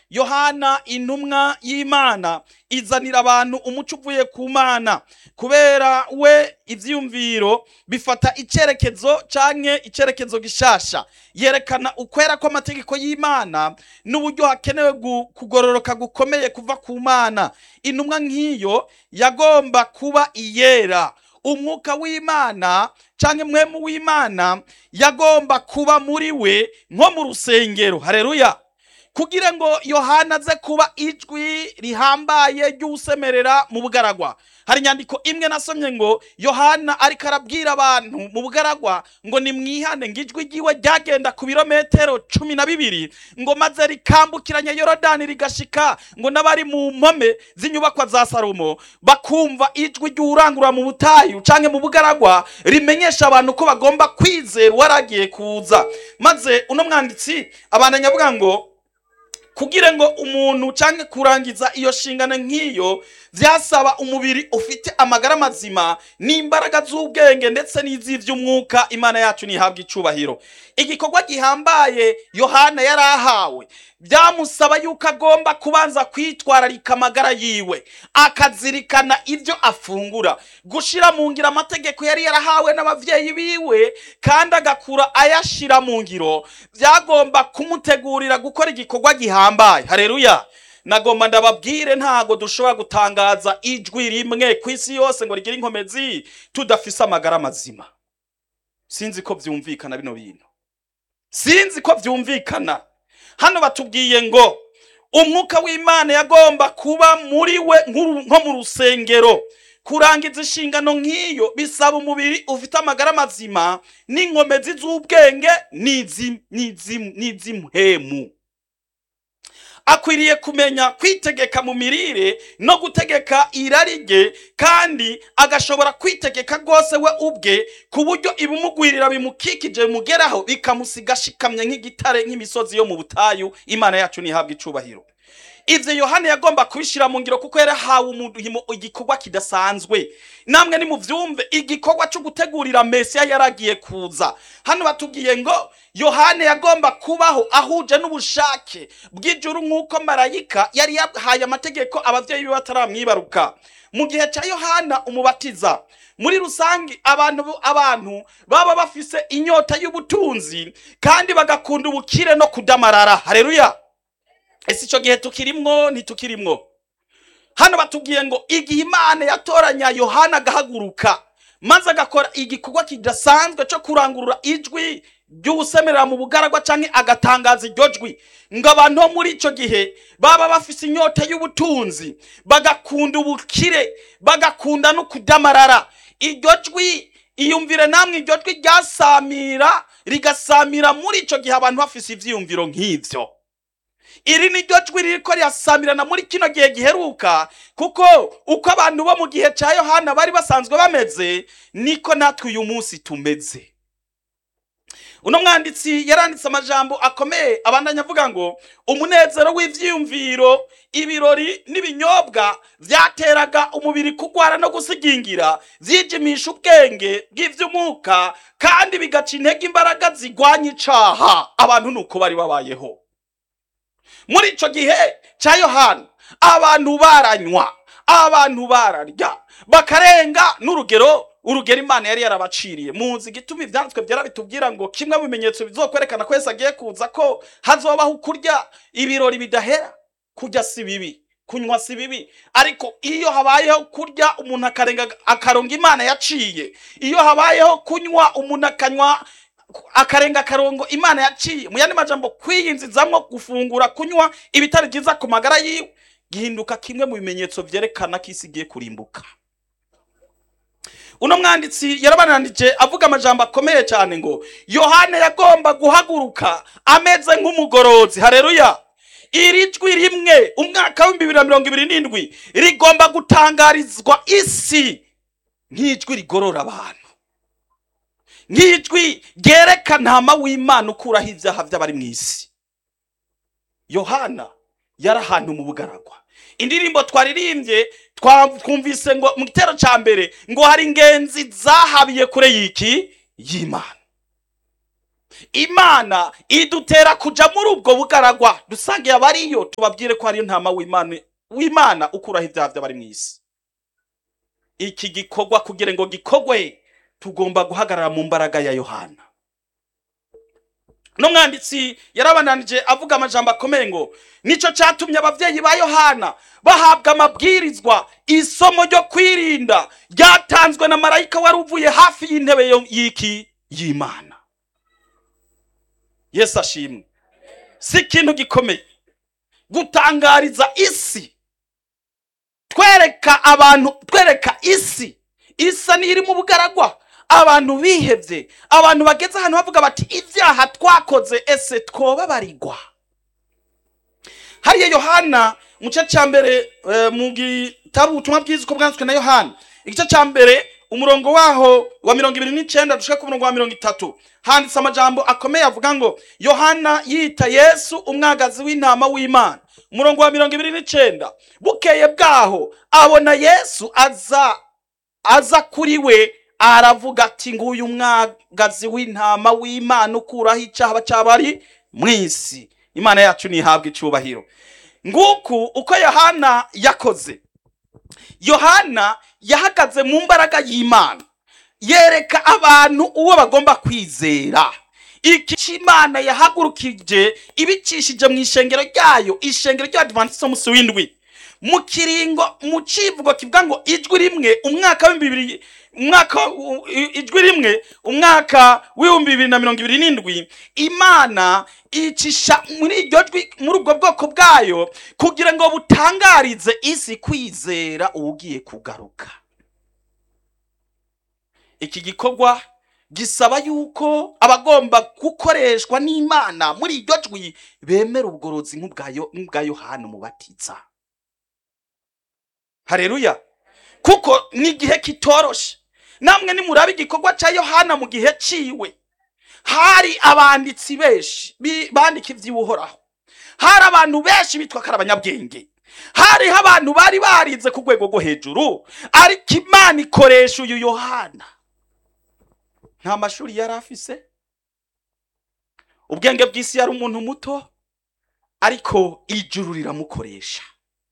yohana intumwa y'imana izanira abantu umuco uvuye ku mana kubera we ivyiyumviro bifata icerekezo canke icerekezo gishasha yerekana ukwera kw'amategeko y'imana n'uburyo hakenewe gu- kugororoka gukomeye kuva ku mana intumwa nk'iyo yagomba kuba iyera umwuka w'imana canke mwemu w'imana yagomba kuba muri we nko mu rusengero hareruya kugira ngo yohana aze kuba ijwi rihambaye ry'usemerera mu bugaragwa hari inyandiko imwe nasomye ngo yohana ariko arabwira abantu mu bugaragwa ngo nimwihane ngo ijwi ryiwe ryagenda ku birometero cumi na bibiri ngo maze rikambukiranya yorodani rigashika ngo n'abari mu mpome z'inyubakwa za salomo bakumva ijwi ry'urangurura mu butayu canke mu bugaragwa rimenyesha abantu ko bagomba kwizera uwaragiye kuza maze uno mwanditsi abandanya avuga ngo kugira ngo umuntu canke kurangiza iyo shingano nk'iyo vyasaba umubiri ufite amagara mazima n'imbaraga z'ubwenge ndetse n'iz'ivy'umwuka imana yacu ntihabwa icubahiro igikorwa gihambaye yohana yari ahawe byamusaba yuko agomba kubanza kwitwararika amagara yiwe akazirikana ibyo afungura gushira mu ngiro amategeko yari yarahawe n'abavyeyi biwe kandi agakura ayashira mu ngiro byagomba kumutegurira gukora igikorwa gihambaye hareruya nagomba ndababwire ntago dushobora gutangaza ijwi rimwe ku isi yose ngo rigire inkomezi tudafise amagara mazima sinzi ko vyumvikana bino bintu sinzi ko vyumvikana hano batubwiye ngo umwuka w'imana yagomba kuba muri we nk'uru- nko mu rusengero kurangiza inshingano nk'iyo bisaba umubiri ufite amagara mazima n'inkomezi z'ubwenge n'izi- n'izi- n'iz'impwemu akwiriye kumenya kwitegeka mu mirire no gutegeka irari rye kandi agashobora kwitegeka rwose we ubwe ku buryo ibimugwirira bimukikije bimugeraho bikamusiga ashikamye nk'igitare nk'imisozi yo mu butayu imana yacu ntihabwe icubahiro ivyo yohana yagomba kubishira mu ngiro kuko yarahawe umurimo igikorwa kidasanzwe namwe nimuvyumve igikorwa cyo gutegurira mesiya yaragiye kuza hano batubwiye ngo yohana yagomba kubaho ahuje n'ubushake bw'ijuru nk'uko marayika yari yahaye amategeko abavyeyi be bataramwibaruka mu gihe cya yohana umubatiza muri rusange abantu abantu baba bafise inyota y'ubutunzi kandi bagakunda ubukire no kudamarara hareruya ese icyo gihe tukirimwo ntitukirimwo hano batubwiye ngo igihe imana yatoranya yohana agahaguruka maze agakora igikorwa kidasanzwe cyo kurangurura ijwi ry'ubusemerera mu bugaragwa cyangwa agatangaza iryo jwi ngo abantu bo muri icyo gihe baba bafise inyota y'ubutunzi bagakunda ubukire bagakunda no kudamarara iryo jwi iyumvire namwe iryo jwi ryasamira rigasamira muri icyo gihe abantu bafise ivyiyumviro nk'ivyo iri ni ryo jwi ririko rirasamirana muri kino gihe giheruka kuko uko abantu bo mu gihe cya yohana bari basanzwe bameze niko natwe uyu munsi tumeze uno mwanditsi yaranditse amajambo akomeye abandanya avuga ngo umunezero w'ivyiyumviro ibirori n'ibinyobwa vyateraga umubiri kugwara no gusigingira vyijimisha ubwenge bw'ivy'umwuka kandi bigaca intege imbaraga zigwanya icaha abantu nuko bari babayeho muri ico gihe ca yohana abantu baranywa abantu bararya bakarenga n'urugero urugero imana yari yarabaciriye muzi igituma ivyanditswe byera bitubwira ngo kimwe mu bimenyetso bizokwerekana ko yesu agiye kuza ko hazobaho kurya ibirori bidahera kurya si bibi kunywa si bibi ariko iyo habayeho kurya umuntu akarenga akaronga imana yaciye iyo habayeho kunywa umuntu akanywa akarenga akarongo imana yaciye mu yandi majambo kwiyinzizamwo gufungura kunywa ibitari byiza ku magara yiwe gihinduka kimwe mu bimenyetso vyerekana ko isi igiye kurimbuka uno mwanditsi yarabananije avuga amajambo akomeye cyane ngo yohana yagomba guhaguruka ameze nk'umugorozi hareruya iri jwi rimwe umwaka w'ibihumbi bibiri na mirongo ibiri n'indwi rigomba gutangarizwa isi nk'ijwi rigorora abantu nk'ijwi ryereka ntama w'imana ukuraho ibyaha by'abari mu isi yohana yari ahantu mu bugaragwa indirimbo twaririmbye twumvise ngo mu gitero cya mbere ngo hari ingenzi zahabiye kure y'iki y'imana imana idutera kuja muri ubwo bugaragwa dusangiye abariyo tubabwire ko hariyo ntama w'imana w'imana ukuraho ibyaha by'abari mu isi iki gikorwa kugira ngo gikorwe tugomba guhagarara mu mbaraga ya yohana n'umwanditsi yarabananije avuga amajambo akomeye ngo nicyo cyatumye ababyeyi ba yohana bahabwa amabwirizwa isomo ryo kwirinda ryatanzwe na marayika wari uvuye hafi y'intebe yo- y'iki y'imana yesu ashimwe si ikintu gikomeye gutangariza isi twereka abantu twereka isi isa n'iri mu bugaragwa abantu bihebye abantu bageze ahantu bavuga bati ibyaha twakoze ese twobabarirwa hariya yohana mu gice cya mbere eh, mu gitabo ubutumwa bwiza uko bwanditswe na yohana igice cya mbere umurongo waho wa mirongo ibiri n'icyenda dushaka ku murongo wa mirongo itatu handitse amajambo akomeye avuga ngo yohana yita yesu umwagazi w'intama w'imana umurongo wa mirongo ibiri n'icyenda bukeye bwaho abona yesu aza aza kuri we aravuga ati nguyu mwagazi w'intama w'imana ukuraho icyaha cy'abari mu isi imana yacu ntihabwe icyubahiro nguku uko yohana yakoze yohana yahagaze mu mbaraga y'imana yereka abantu uwo bagomba kwizera iki cy'imana yahagurukije ibicishije mu ishengero ryayo ishengero ry'abadivantisite umunsi w'indwi mu kiringo mu civugo kivuga ngo ijwi rimwe umwaka w'ibihumbi bibiri umwaka u- i- ijwi rimwe umwaka w'ibihumbi bibiri na mirongo ibiri n'indwi imana icisha muri iryo jwi muri ubwo bwoko bwayo kugira ngo butangarize isi kwizera uwugiye kugaruka iki gikorwa gisaba yuko abagomba gukoreshwa n'imana muri iryo jwi bemera ubugorozi nk'ubwayo nk'ubwa yohana umubatiza hareruya kuko ni igihe kitoroshe namwe nimuraba igikorwa cya yohana mu gihe ciwe hari abanditsi benshi bi- bandika iby'uhoraho hari abantu benshi bitwa ko ari abanyabwenge hariho abantu bari barize ku rwego rwo hejuru ariko imana ikoresha uyu yohana nta mashuri yari afise ubwenge bw'isi yari umuntu muto ariko ijuru riramukoresha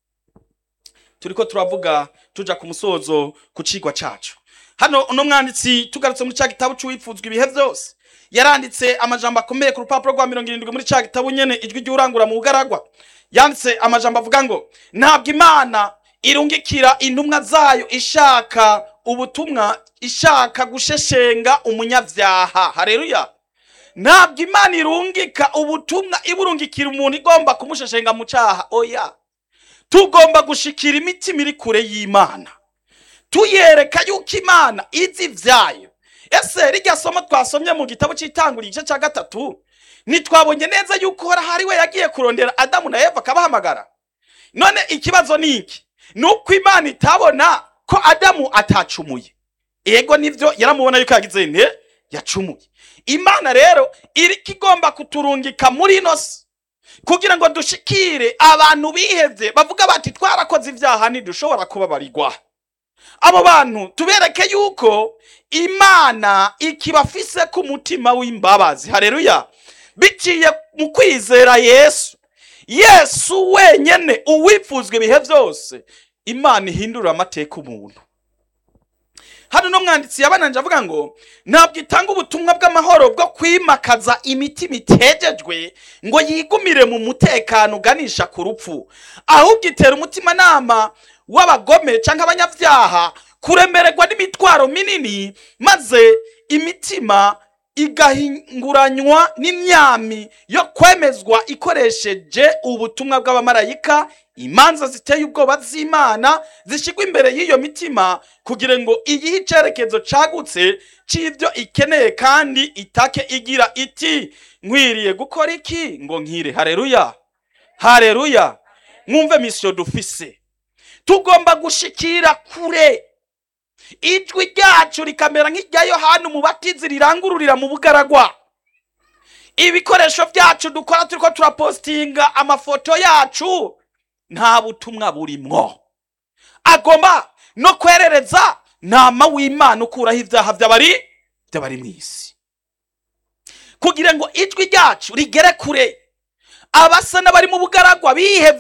turiko turavuga tuja ku musozo ku cigwa cacu hano uno mwanditsi tugarutse muri ca gitabo c'uwipfuzwa ibihe vyose yaranditse amajambo akomeye ku rupapuro rwa mirongo irindwi muri ca gitabo nyene ijwi ry'urangura mu bugaragwa yanditse amajambo avuga ngo ntabwo imana irungikira intumwa zayo ishaka ubutumwa ishaka gusheshenga umunyavyaha hareruya ntabwo imana irungika ubutumwa iburungikira umuntu igomba kumusheshenga mu caha oya tugomba gushikira imitima iri kure y'imana tuyereka yuko imana izi ibyayo ese rijya somo twasomye mu gitabo cy'itanguriro igice cya gatatu ntitwabonye neza yuko uhoraho ari we yagiye kurondera adamu na eva akabahamagara none ikibazo ni iki ni uko imana itabona ko adamu atacumuye ego nibyo yaramubona yuko yagize nte yacumuye imana rero iriko igomba kuturungika muri ino si kugira ngo dushikire abantu bihevye bavuga bati twarakoze ibyaha ntidushobora kubabarirwa abo bantu tubereke yuko imana ikibafise ku mutima w'imbabazi hareruya biciye mu kwizera yesu yesu wenyene uwipfuzwa ibihe byose imana ihindurira amateka umuntu hano no mwanditsi yabananje avuga ngo ntabwo itanga ubutumwa bw'amahoro bwo kwimakaza imitima itejejwe ngo yigumire mu mutekano uganisha ku rupfu ahubwo itera umutimanama w'abagome cyangwa abanyabyaha kuremererwa n'imitwaro minini maze imitima igahinguranywa n'imyami yo kwemezwa ikoresheje ubutumwa bw'abamarayika imanza ziteye ubwoba z'imana zishyirwa imbere y'iyo mitima kugira ngo iyihe icyerekezo cagutse cy'ibyo ikeneye kandi itake igira iti nkwiriye gukora iki ngo nkire hareruya hareruya mwumve misiyo dufise tugomba gushikira kure ijwi ryacu rikamera nk'irya yohani umubatizi rirangururira mu bugaragwa ibikoresho byacu dukora turiko turapositinga amafoto yacu nta butumwa burimwo agomba no kwerereza ntama w'imana ukuraho ibyaha by'abari by'abari mu isi kugira ngo ijwi ryacu rigere kure abasa n'abari mu bugaragwa bihevye